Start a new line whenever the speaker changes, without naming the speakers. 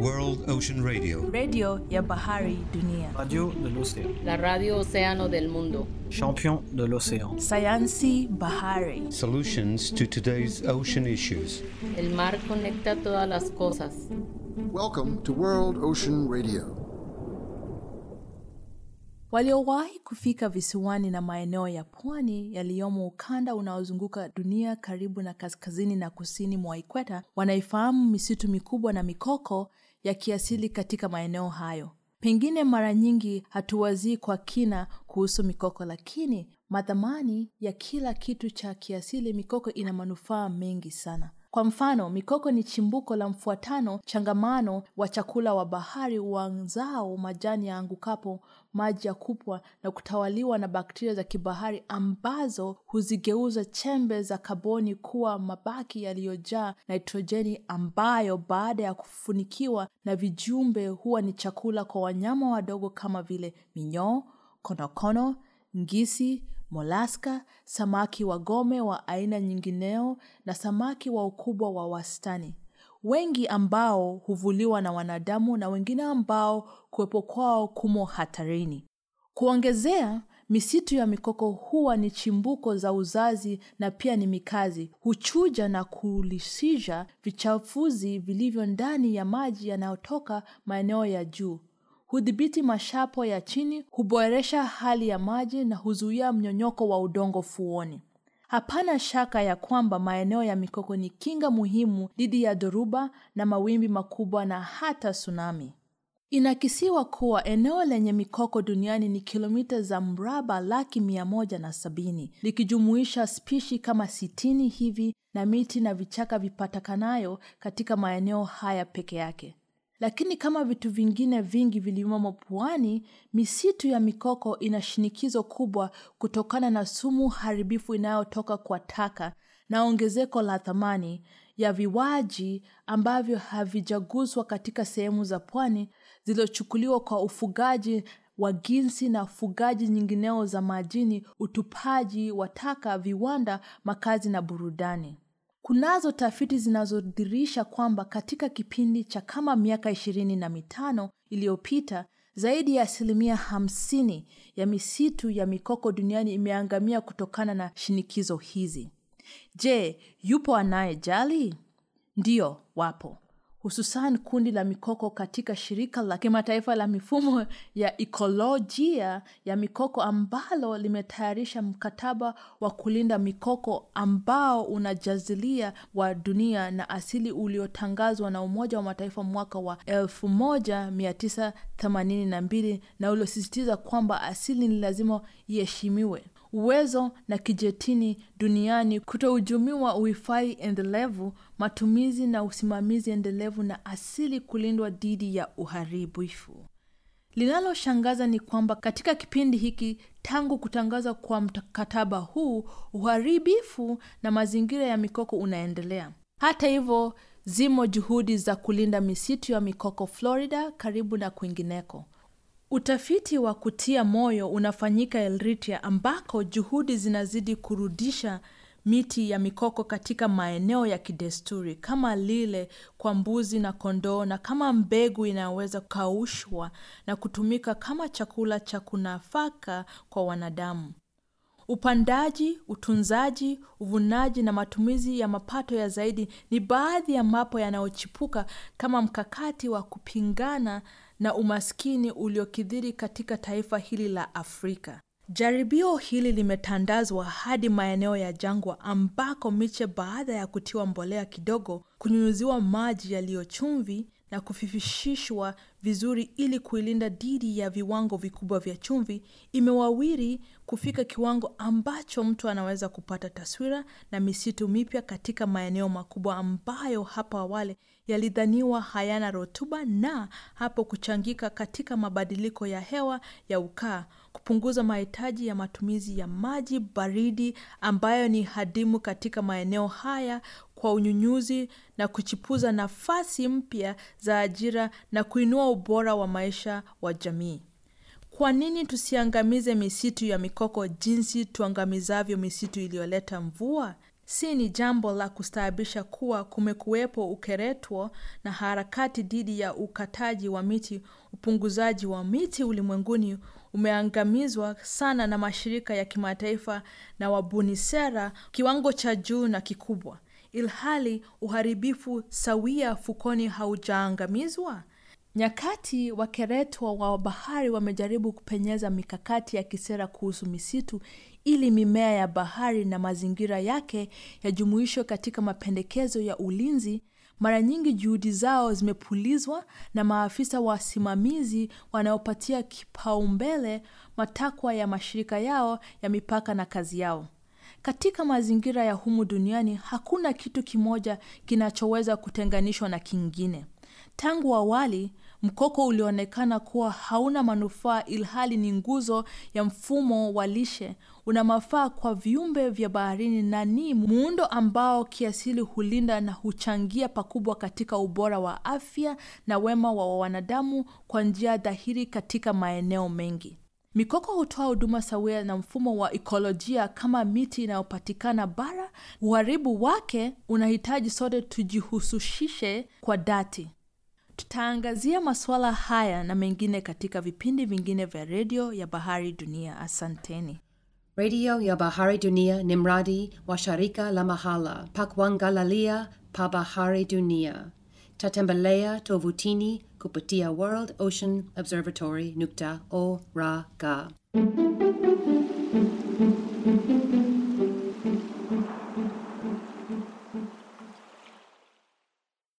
World Ocean Radio.
redio ya bahari dunia,
Radio de l'océan.
la radio Océano del Mundo.
Champion de l'océan.
sayansi bahari,
Solutions to today's ocean issues.
El mar conecta todas las cosas.
Welcome to World Ocean Radio.
waliowahi kufika visiwani na maeneo ya pwani yaliyomo ukanda unaozunguka dunia karibu na kaskazini na kusini mwa ikweta wanaifahamu misitu mikubwa na mikoko ya kiasili katika maeneo hayo. Pengine mara nyingi hatuwazii kwa kina kuhusu mikoko, lakini madhamani ya kila kitu cha kiasili, mikoko ina manufaa mengi sana. Kwa mfano, mikoko ni chimbuko la mfuatano changamano wa chakula wa bahari uanzao majani yaangukapo maji ya kupwa na kutawaliwa na bakteria za kibahari ambazo huzigeuza chembe za kaboni kuwa mabaki yaliyojaa nitrojeni ambayo baada ya kufunikiwa na vijumbe huwa ni chakula kwa wanyama wadogo kama vile minyoo, konokono, ngisi, molaska, samaki wa gome wa aina nyingineo na samaki wa ukubwa wa wastani, wengi ambao huvuliwa na wanadamu na wengine ambao kuwepo kwao kumo hatarini. Kuongezea, misitu ya mikoko huwa ni chimbuko za uzazi na pia ni mikazi, huchuja na kulisisha vichafuzi vilivyo ndani ya maji yanayotoka maeneo ya juu hudhibiti mashapo ya chini, huboresha hali ya maji na huzuia mnyonyoko wa udongo fuoni. Hapana shaka ya kwamba maeneo ya mikoko ni kinga muhimu dhidi ya dhoruba na mawimbi makubwa na hata tsunami. Inakisiwa kuwa eneo lenye mikoko duniani ni kilomita za mraba laki mia moja na sabini likijumuisha spishi kama sitini hivi na miti na vichaka vipatikanayo katika maeneo haya peke yake. Lakini kama vitu vingine vingi vilivyomo pwani, misitu ya mikoko ina shinikizo kubwa kutokana na sumu haribifu inayotoka kwa taka na ongezeko la thamani ya viwaji ambavyo havijaguswa katika sehemu za pwani zilizochukuliwa kwa ufugaji wa ginsi na ufugaji nyingineo za majini, utupaji wa taka, viwanda, makazi na burudani. Kunazo tafiti zinazodhihirisha kwamba katika kipindi cha kama miaka ishirini na mitano iliyopita zaidi ya asilimia hamsini ya misitu ya mikoko duniani imeangamia kutokana na shinikizo hizi. Je, yupo anayejali? Ndiyo, wapo hususan kundi la mikoko katika shirika la kimataifa la mifumo ya ikolojia ya mikoko ambalo limetayarisha mkataba wa kulinda mikoko ambao unajazilia wa dunia na asili uliotangazwa na Umoja wa Mataifa mwaka wa 1982 na uliosisitiza kwamba asili ni lazima iheshimiwe uwezo na kijetini duniani kutohujumiwa, uhifadhi endelevu, matumizi na usimamizi endelevu na asili kulindwa dhidi ya uharibifu. Linaloshangaza ni kwamba katika kipindi hiki tangu kutangazwa kwa mkataba huu, uharibifu na mazingira ya mikoko unaendelea. Hata hivyo, zimo juhudi za kulinda misitu ya mikoko Florida, karibu na kwingineko. Utafiti wa kutia moyo unafanyika Eritrea ambako juhudi zinazidi kurudisha miti ya mikoko katika maeneo ya kidesturi kama lile kwa mbuzi na kondoo na kama mbegu inayoweza kukaushwa na kutumika kama chakula cha kunafaka kwa wanadamu. Upandaji, utunzaji, uvunaji na matumizi ya mapato ya zaidi ni baadhi ya mapo yanayochipuka kama mkakati wa kupingana na umaskini uliokithiri katika taifa hili la Afrika. Jaribio hili limetandazwa hadi maeneo ya jangwa ambako miche baada ya kutiwa mbolea kidogo, kunyunyuziwa maji yaliyo chumvi na kufifishishwa vizuri ili kuilinda dhidi ya viwango vikubwa vya chumvi, imewawiri kufika kiwango ambacho mtu anaweza kupata taswira na misitu mipya katika maeneo makubwa ambayo hapo awali yalidhaniwa hayana rutuba na hapo kuchangika katika mabadiliko ya hewa ya ukaa, kupunguza mahitaji ya matumizi ya maji baridi ambayo ni hadimu katika maeneo haya kwa unyunyuzi na kuchipuza nafasi mpya za ajira na kuinua ubora wa maisha wa jamii. Kwa nini tusiangamize misitu ya mikoko jinsi tuangamizavyo misitu iliyoleta mvua? Si ni jambo la kustaabisha kuwa kumekuwepo ukeretwo na harakati dhidi ya ukataji wa miti. Upunguzaji wa miti ulimwenguni umeangamizwa sana na mashirika ya kimataifa na wabuni sera kiwango cha juu na kikubwa, ilhali uharibifu sawia fukoni haujaangamizwa. Nyakati wakeretwa wa bahari wamejaribu kupenyeza mikakati ya kisera kuhusu misitu ili mimea ya bahari na mazingira yake yajumuishwe katika mapendekezo ya ulinzi. Mara nyingi juhudi zao zimepulizwa na maafisa wasimamizi wanaopatia kipaumbele matakwa ya mashirika yao ya mipaka na kazi yao. Katika mazingira ya humu duniani, hakuna kitu kimoja kinachoweza kutenganishwa na kingine. Tangu awali, mkoko ulionekana kuwa hauna manufaa ilhali ni nguzo ya mfumo wa lishe. Una mafaa kwa viumbe vya baharini na ni muundo ambao kiasili hulinda na huchangia pakubwa katika ubora wa afya na wema wa wanadamu kwa njia dhahiri katika maeneo mengi. Mikoko hutoa huduma sawia na mfumo wa ikolojia kama miti inayopatikana bara. Uharibu wake unahitaji sote tujihusishe kwa dhati. Tutaangazia masuala haya na mengine katika vipindi vingine vya redio ya Bahari Dunia. Asanteni.
redio ya bahari dunia ni mradi wa shirika la mahala pa kuangalalia pa bahari dunia tatembelea tovutini kupitia world ocean observatory nukta org